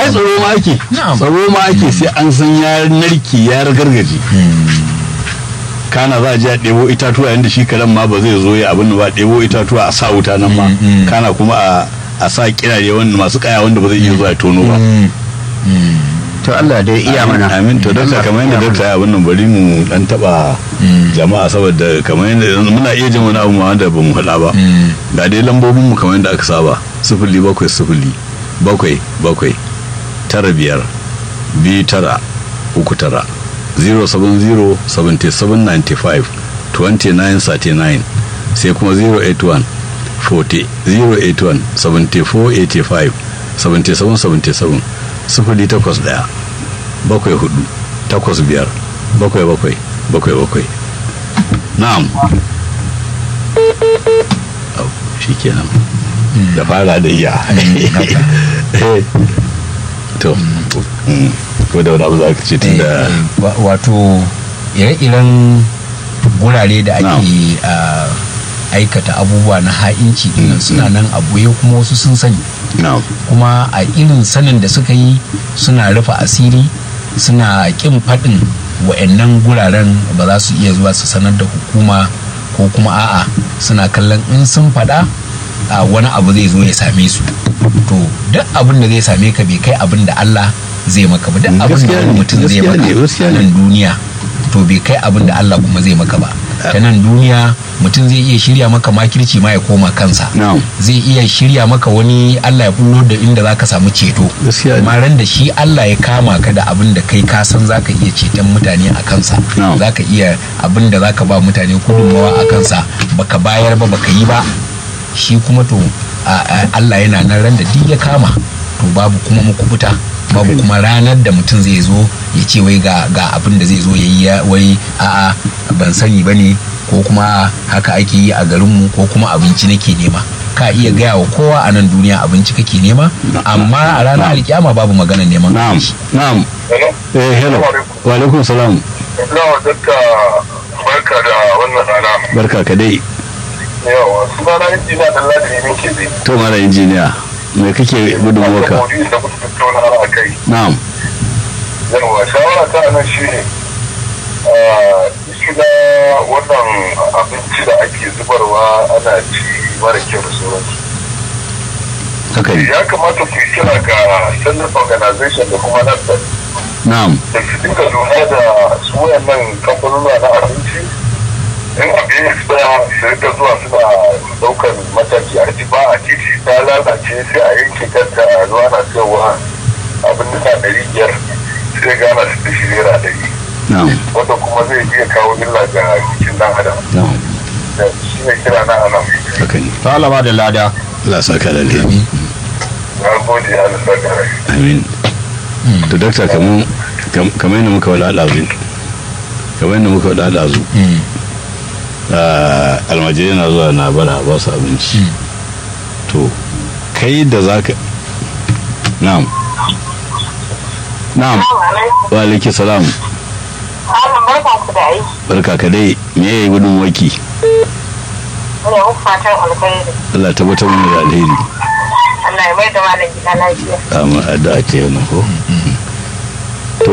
ai tsaro ma ake Na'am. tsaro ma ake sai an san ya narki ya ragargaje kana za a je a ɗebo itatuwa yadda shi karen ma ba zai zo ya abin da ba ɗebo itatuwa a sa wuta nan ma kana kuma a a sa kirare wanda masu kaya wanda ba zai iya zuwa ya tono ba to Allah dai iya mana amin to dakta Allah kamar iya yadda mana. dakta ya abin nan bari mu dan taba jama'a saboda kamar yadda yanzu muna iya jin wani abu ma wanda ba mu faɗa ba ga dai lambobin mu kamar yadda aka saba sifili bakwai sifili bakwai bakwai tara biyar biyu tara uku tara 070 77 95 29 39 sai kuma 081 40 081 74 85 77 77 sifili takwas ɗaya bakwai hudu takwas biyar bakwai bakwai bakwai bakwai na'am Au, shi kenan da fara da iya Eh, to mm, ko da wani abu za ka ce tun da Wa- wato ire-iren gurare da ake ah, aikata abubuwa na ha'inci dinnan suna nan a boye kuma wasu sun sani na'am kuma a irin sanin da suka yi suna rufe asiri suna kin faɗin wa'annan guraren ba za su iya zuwa su sanar da hukuma ko kuma a'a suna kallon in sun faɗa a wani abu zai zo ya same su to duk abin da zai same ka bai kai abin da Allah zai maka ba duk abin da Gaskiya wani ne, mutum zai gaskiya maka ne, gaskiya a ne. nan duniya to bai kai abin da Allah kuma zai maka ba ta nan duniya mutum zai iya shirya maka makirci ma ya koma kansa na'am zai iya shirya maka wani Allah ya bullo da inda zaka samu ceto Gaskiya ne. amma ran da shi Allah ya kama ka da abin da kai ka san zaka iya ceton mutane a kansa Na'am. zaka iya abin da zaka ba mutane gudunmawa a kansa baka bayar ba baka yi ba shi kuma to a- a- Allah yana nan ran da duk ya kama to babu kuma mukubuta babu kuma ranar da mutum zai zo ya ce wai ga ga abin da zai zo ya yi ya- wai a'a ban sani ba ne ko kuma haka ake yi a garinmu ko kuma abinci nake nema ka iya gaya wa kowa a nan duniya abinci kake nema amma a ranar alkiyama babu magana neman na'am abinci na'am Hello? eh hello wa alaikum salam Yawa dakta barka da wannan rana. barka ka dai Yawa suna na injiniya da ladi ne ke zai. to mara injiniya me kake gudunmuwarka Maudu'in da kuka tattauna a kai. na'am Yawa shawara ta nan shi ne. Shi na wannan abinci da ake zubarwa ana ci mara kyau da sauransu. haka ne Ya kamata ku yi kira ga Standard Organization da kuma NAFTA na'am da su dinga lura da su wayannan kamfanuna na abinci in abin ya tsaya su rika zuwa suna daukan mataki a ji ba a titi ta lalace sai a yanke kanta a zuwa na cewa abin da ɗari biyar sai gana su da shi naira ɗari na'am wanda kuma zai iya kawo illa ga jikin ɗan adam na'am da shi ne kira na anan haka ne to Allah ba da lada Allah saka da alheri na gode ya lissa da rai amin to dakta kamar kamar yadda muka wada ɗazu kamar yadda muka wada ɗazu almajirai na zuwa na bara ba su abinci to kai da za ka na'am na'am wa alaiki salam Malam barkan ku da aiki. barka ka dai me ya yi gudun waki Muna muku fatan alkhairi. Allah tabbatar mana da alheri Allah ya mai da malam gida lafiya. amma addu'a ce wannan ko to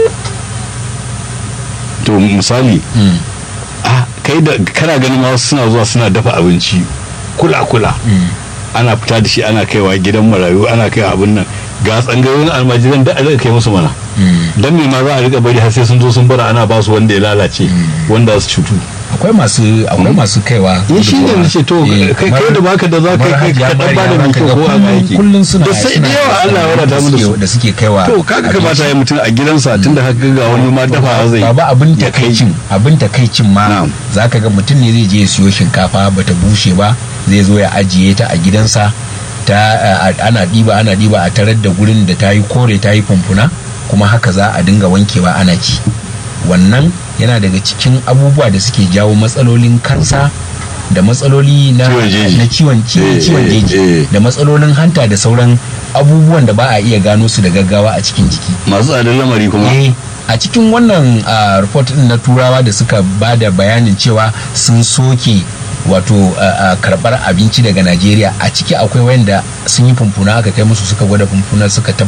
to misali a kai da kana ganin ma wasu suna zuwa suna dafa abinci kula kula ana fita da shi ana kaiwa gidan marayu ana kai abin nan ga tsangayoyin almajiran da aka kai musu mana dan me ma za a rika bari har sai sun zo sun bara ana ba su wanda ya lalace wanda su cutu akwai masu akwai masu kaiwa ya shi ne nace to Eh, kai kamar- kai da baka da za ka kamar kai Hajiya ka dan Mariya bada mai zaka kyau ga ko a kullum- aiki kullum suna da sai suna da yawa Allah ya da wadata mu da suke- su da suke kaiwa to kaga kamata ya mutum a gidansa tunda haka ga wani ma dafa zai baba abin ya kai. takaicin abin takaicin ma Na'am. zaka ga mutum ne zai je ya siyo shinkafa bata bushe ba zai zo ya ajiye ta a gidansa ta a- ana diba ana diba a tarar da gurin da ta yi kore ta yi fumfuna kuma haka za a dinga wankewa ana ci wannan yana daga cikin abubuwa da suke jawo matsalolin kansa da matsaloli na Ciwon jeji. na ciwon ci- Eh, ciwon eh, jeji eh. da matsalolin hanta da sauran abubuwan da ba a iya gano su da gaggawa a cikin jiki masu tsadar lamari kuma eh a cikin wannan ah, report din na turawa da suka ba da bayanin cewa sun soke wato ah, ah, karbar abinci daga najeriya a ciki akwai wanda sun yi fumfuna aka kai musu suka gwada fumfuna suka tabbatar